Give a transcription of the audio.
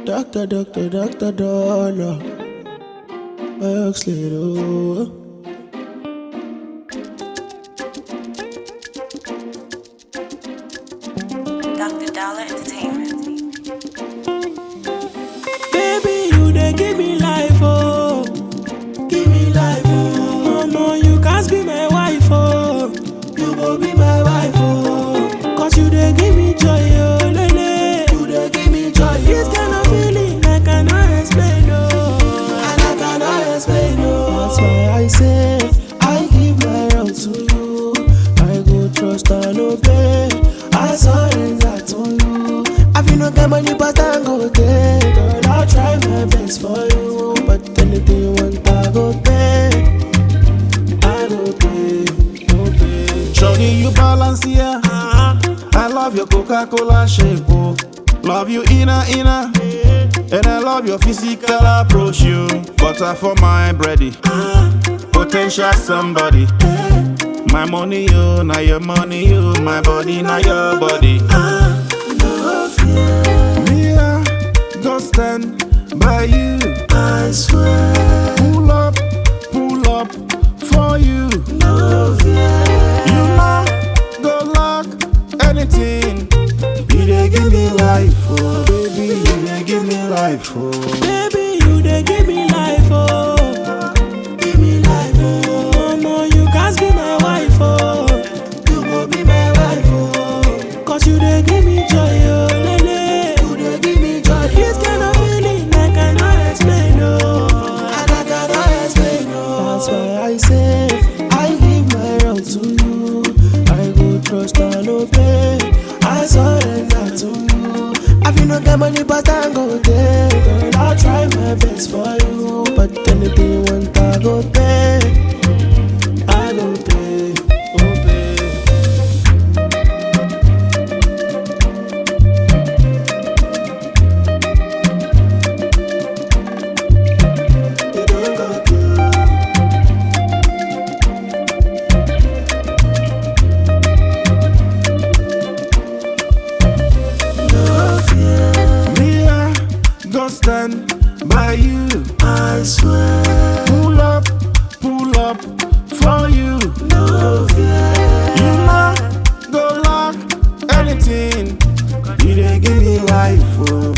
Doctor, doctor, doctor, dollar. Works little. Dr. Dollar Entertainment. Baby, you dey give me life, oh. Give me life, oh. No, you can't be my wife, oh. You go be my wife, oh. Cause you dey give me joy, oh, lele. You dey give me joy, This kind of feeling I cannot explain, oh. And I cannot explain, oh. That's why I say, I give my all to you. I go trust and obey. I surrender to you. I feel no get money, but I go take. Girl, I'll try my best for you. But anything you want, I go pay. I go pay, go pay. Shorty, you balance here. I love your Coca-Cola shape, oh. Love you inner, inner. And I love your physical approach, you. Butter for my bready. Potential somebody. My money, you, now your money, you. My body, now your body. Me, I go stand by you. I swear, Pull up, pull up for you. no fear. You know, go lock anything. You dey give me life, oh baby. You dey give me life, oh. Baby, you dey give me life, oh. Give me life, oh. No, you can't be my wife, oh. You go be my wife, oh. Cause you dey give me joy, oh, lele. You dey give me joy. This kind of feeling I cannot explain, oh. And I cannot explain, oh. That's why I say, I give my all to you. I go trust and obey. I surrender to you. I feel no get money, but I go take. Girl, I'll try my best for you. But anything you want, I go pay. I go pay, go pay. You don't got to. No fear, Me, I go stand by you. I swear. Pull up, pull up for you. No fear, You know, go lock anything. You dey give me life, oh.